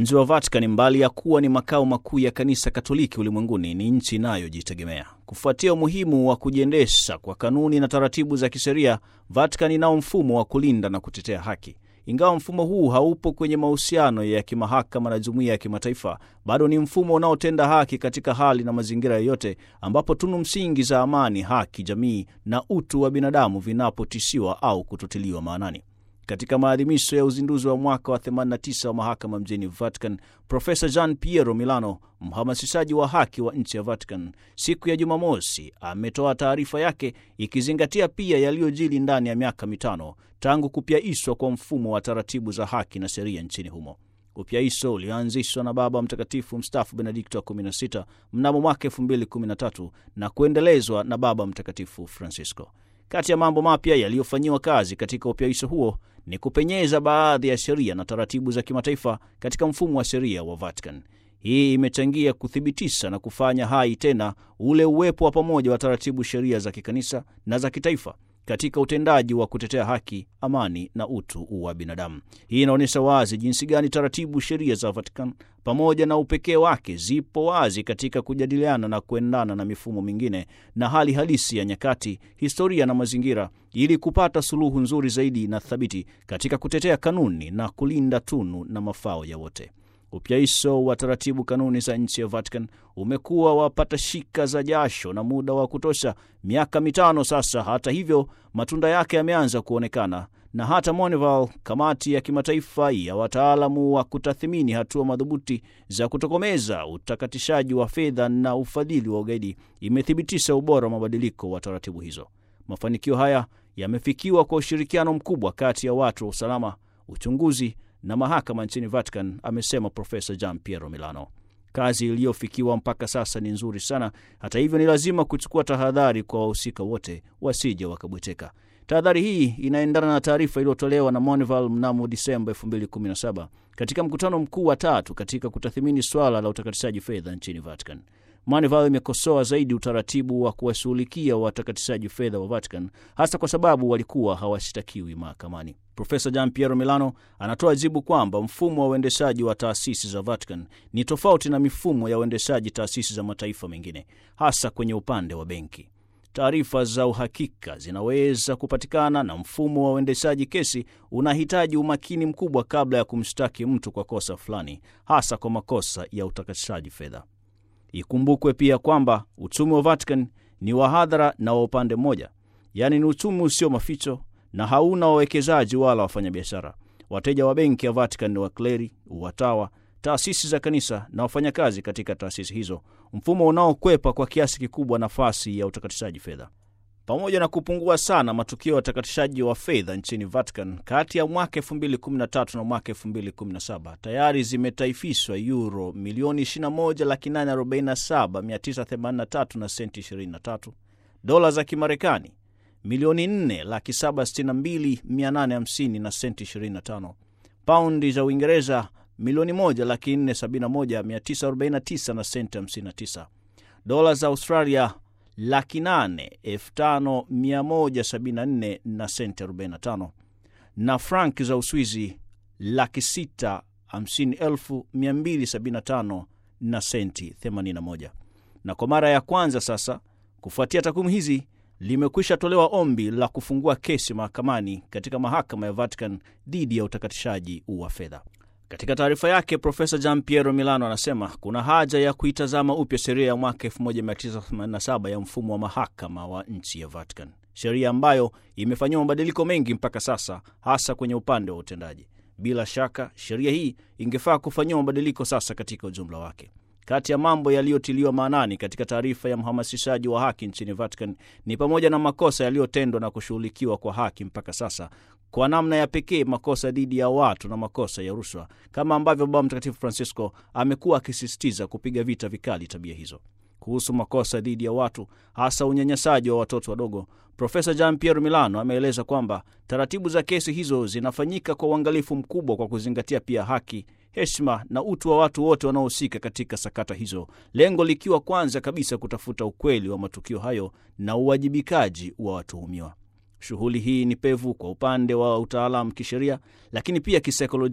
Mji wa Vatican, mbali ya kuwa ni makao makuu ya kanisa Katoliki ulimwenguni, ni nchi inayojitegemea. Kufuatia umuhimu wa kujiendesha kwa kanuni na taratibu za kisheria, Vatican inao mfumo wa kulinda na kutetea haki. Ingawa mfumo huu haupo kwenye mahusiano ya kimahakama na jumuiya ya kimataifa, bado ni mfumo unaotenda haki katika hali na mazingira yoyote ambapo tunu msingi za amani, haki, jamii na utu wa binadamu vinapotishiwa au kutotiliwa maanani. Katika maadhimisho ya uzinduzi wa mwaka wa 89 wa mahakama mjini Vatican, Profesa Gian Piero Milano, mhamasishaji wa haki wa nchi ya Vatican, siku ya Jumamosi ametoa taarifa yake ikizingatia pia yaliyojili ndani ya miaka mitano tangu kupyaishwa kwa mfumo wa taratibu za haki na sheria nchini humo. Upyaiso ulioanzishwa na Baba Mtakatifu mstaafu Benedikto wa 16 mnamo mwaka 2013 na kuendelezwa na Baba Mtakatifu Francisco. Kati ya mambo mapya yaliyofanyiwa kazi katika upyaisho huo ni kupenyeza baadhi ya sheria na taratibu za kimataifa katika mfumo wa sheria wa Vatican. Hii imechangia kuthibitisha na kufanya hai tena ule uwepo wa pamoja wa taratibu sheria za kikanisa na za kitaifa katika utendaji wa kutetea haki, amani na utu wa binadamu. Hii inaonyesha wazi jinsi gani taratibu sheria za Vatican pamoja na upekee wake zipo wazi katika kujadiliana na kuendana na mifumo mingine na hali halisi ya nyakati, historia na mazingira, ili kupata suluhu nzuri zaidi na thabiti katika kutetea kanuni na kulinda tunu na mafao ya wote. Upyaiso wa taratibu kanuni za nchi ya Vatican umekuwa wapata shika za jasho na muda wa kutosha miaka mitano sasa. Hata hivyo, matunda yake yameanza kuonekana na hata Monreval, kamati ya kimataifa ya wataalamu wa kutathimini hatua madhubuti za kutokomeza utakatishaji wa fedha na ufadhili wa ugaidi, imethibitisha ubora wa mabadiliko wa taratibu hizo. Mafanikio haya yamefikiwa kwa ushirikiano mkubwa kati ya watu wa usalama, uchunguzi na mahakama nchini Vatican, amesema Profesa Gian Piero Milano. Kazi iliyofikiwa mpaka sasa ni nzuri sana. Hata hivyo, ni lazima kuchukua tahadhari kwa wahusika wote wasije wakabweteka. Tahadhari hii inaendana na taarifa iliyotolewa na Monreval mnamo Disemba 2017 katika mkutano mkuu wa tatu katika kutathimini swala la utakatishaji fedha nchini Vatican. Monreval imekosoa zaidi utaratibu wa kuwashughulikia watakatishaji fedha wa Vatican, hasa kwa sababu walikuwa hawashtakiwi mahakamani. Profesa Gian Piero Milano anatoa jibu kwamba mfumo wa uendeshaji wa taasisi za Vatican ni tofauti na mifumo ya uendeshaji taasisi za mataifa mengine, hasa kwenye upande wa benki. Taarifa za uhakika zinaweza kupatikana na mfumo wa uendeshaji kesi unahitaji umakini mkubwa kabla ya kumshtaki mtu kwa kosa fulani, hasa kwa makosa ya utakatishaji fedha. Ikumbukwe pia kwamba uchumi wa Vatican ni wa hadhara na wa upande mmoja, yaani ni uchumi usio maficho na hauna wawekezaji wala wafanyabiashara. Wateja wa benki ya Vatican ni wakleri, watawa, taasisi za kanisa na wafanyakazi katika taasisi hizo, mfumo unaokwepa kwa kiasi kikubwa nafasi ya utakatishaji fedha. Pamoja na kupungua sana matukio ya utakatishaji wa fedha nchini Vatican kati ya mwaka 2013 na mwaka 2017, tayari zimetaifishwa euro milioni 21,847,983 na senti 23, dola za Kimarekani milioni 4,762,850 na senti 25, paundi za Uingereza milioni 1,471,949 na senti 59, dola za Australia laki nane elfu tano mia moja sabini na nne na senti 45 na frank za Uswizi laki sita hamsini elfu mia mbili sabini na tano na senti 81. Na kwa mara ya kwanza sasa, kufuatia takwimu hizi, limekwisha tolewa ombi la kufungua kesi mahakamani katika mahakama ya Vatican dhidi ya utakatishaji wa fedha. Katika taarifa yake Profesa Gian Piero Milano anasema kuna haja ya kuitazama upya sheria ya mwaka 1987 ya mfumo wa mahakama wa nchi ya Vatican, sheria ambayo imefanyiwa mabadiliko mengi mpaka sasa, hasa kwenye upande wa utendaji. Bila shaka sheria hii ingefaa kufanyiwa mabadiliko sasa katika ujumla wake. Kati ya mambo yaliyotiliwa maanani katika taarifa ya mhamasishaji wa haki nchini Vatican ni pamoja na makosa yaliyotendwa na kushughulikiwa kwa haki mpaka sasa, kwa namna ya pekee makosa dhidi ya watu na makosa ya rushwa, kama ambavyo Baba Mtakatifu Francisco amekuwa akisisitiza kupiga vita vikali tabia hizo. Kuhusu makosa dhidi ya watu, hasa unyanyasaji wa watoto wadogo, Profesa Gian Piero Milano ameeleza kwamba taratibu za kesi hizo zinafanyika kwa uangalifu mkubwa, kwa kuzingatia pia haki heshima na utu wa watu wote wanaohusika katika sakata hizo, lengo likiwa kwanza kabisa kutafuta ukweli wa matukio hayo na uwajibikaji wa watuhumiwa. Shughuli hii ni pevu kwa upande wa utaalamu kisheria, lakini pia kisaikolojia,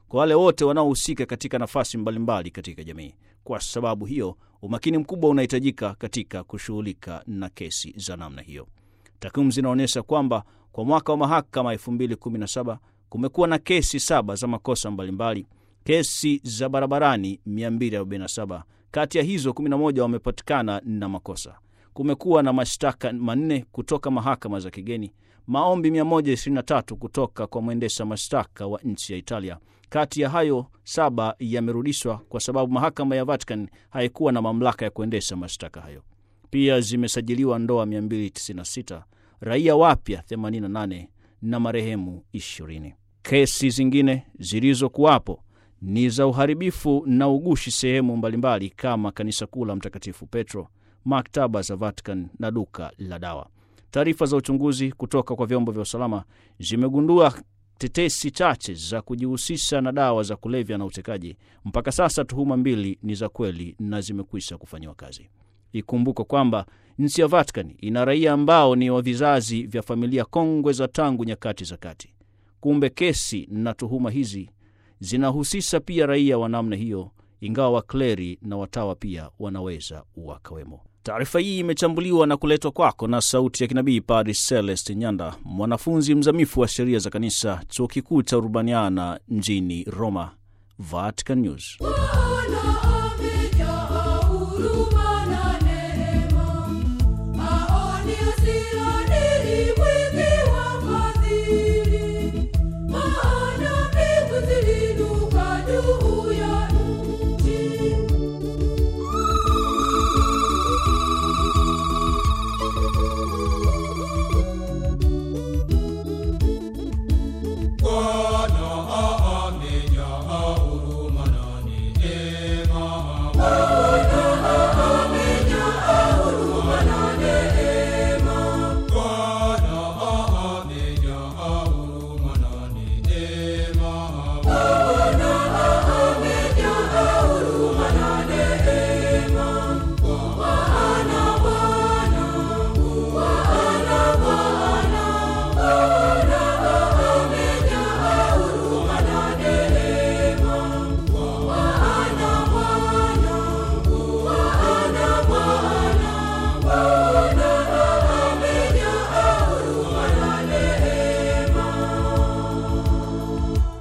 kwa wale wote wanaohusika katika nafasi mbalimbali katika jamii. Kwa sababu hiyo, umakini mkubwa unahitajika katika kushughulika na kesi za namna hiyo. Takwimu zinaonyesha kwamba kwa mwaka wa mahakama 2017 kumekuwa na kesi saba za makosa mbalimbali, kesi za barabarani 247. Kati ya hizo 11 wamepatikana na makosa. Kumekuwa na mashtaka manne kutoka mahakama za kigeni, maombi 123 kutoka kwa mwendesha mashtaka wa nchi ya Italia. Kati ya hayo saba yamerudishwa kwa sababu mahakama ya Vatican haikuwa na mamlaka ya kuendesha mashtaka hayo. Pia zimesajiliwa ndoa 296, raia wapya 88 na marehemu 20. Kesi zingine zilizokuwapo ni za uharibifu na ugushi sehemu mbalimbali kama kanisa kuu la Mtakatifu Petro, maktaba za Vatican na duka la dawa. Taarifa za uchunguzi kutoka kwa vyombo vya usalama zimegundua tetesi chache za kujihusisha na dawa za kulevya na utekaji. Mpaka sasa tuhuma mbili ni za kweli na zimekwisha kufanyiwa kazi. Ikumbukwe kwamba nchi ya Vatican ina raia ambao ni wa vizazi vya familia kongwe za tangu nyakati za kati. Kumbe kesi na tuhuma hizi zinahusisha pia raia wa namna hiyo, ingawa wakleri na watawa pia wanaweza wakawemo. Taarifa hii imechambuliwa na kuletwa kwako na Sauti ya Kinabii Padri Celest Nyanda, mwanafunzi mzamifu wa sheria za kanisa, chuo kikuu cha Urbaniana mjini Roma. Vatican News. Bwana amejaa huruma na neema, maoni yasiyodhihirika